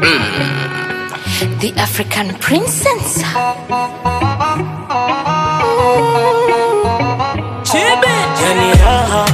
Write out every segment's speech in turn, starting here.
The African princess. yani raha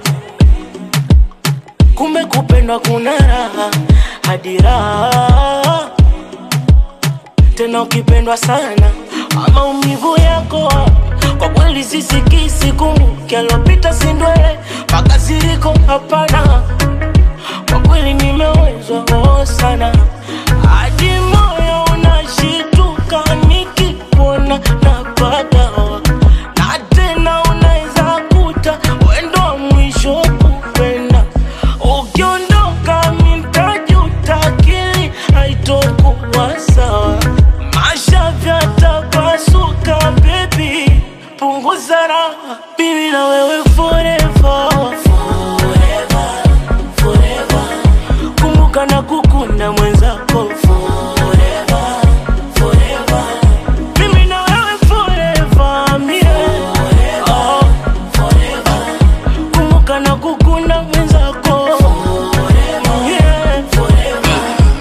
kumbe kupendwa kuna raha hadi raha tena ukipendwa sana maumivu yako kwa kweli sisikisi kumbuke alopita sindwele mpaka ziriko hapana kwa kweli nimewezwa oh sana hadi moyo unashituka nikikuona napata na tena unaweza kuta wendo wa mwisho kupenda ukiondoka mitajuta akili haitokuwa sawa masha vyatapasuka bebi punguza raha mimi na wewe forever forever forever kumbuka na kukunda mwenzako forever forever mimi na wewe forever mie oh, forever kumbuka na kukunda mwenzako yeah, forever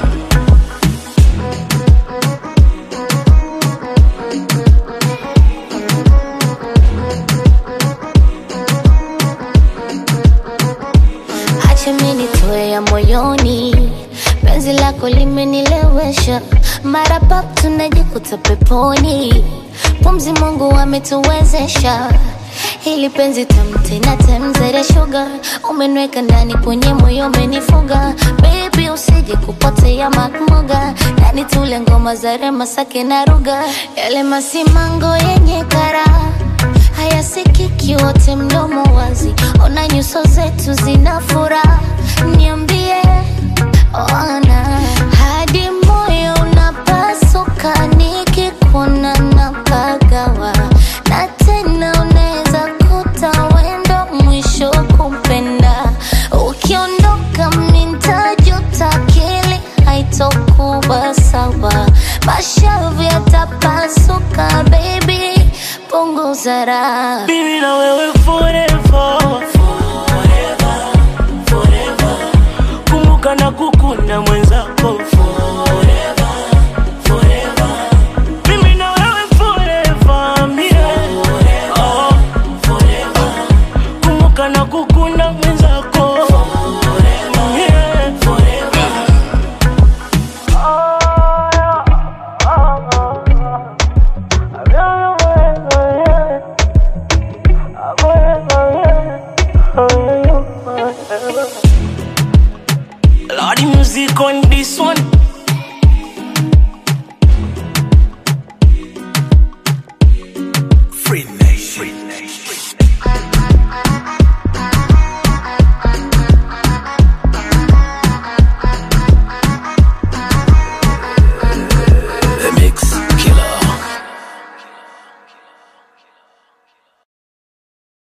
Acha mimi nitoe ya moyoni, penzi lako limenilewesha, mara pap tunajikuta peponi, pumzi Mungu ametuwezesha hili penzi tamu tena temzere sugar, umenweka ndani kwenye moyo umenifuga, baby usije kupotea makmuga, ndani tule ngoma za rema sake na ruga, yale masimango yenye karaha hayasikiki wote mdomo wazi, ona nyuso zetu zina furaha, niambie ona hadi moyo unapasuka nikikuona napagawa, na tena unaweza kuta wendo mwisho kumpenda, ukiondoka mintajuta, akili haitokuwa sawa, mashavu yatapasuka, baby punguza raha. Mimi na wewe forever forever forever kumbuka na kukunda mwenzako forever forever mimi na wewe forever mie oh, forever kumbuka na kukunda mwenzako yeah, forever Lordy music on this one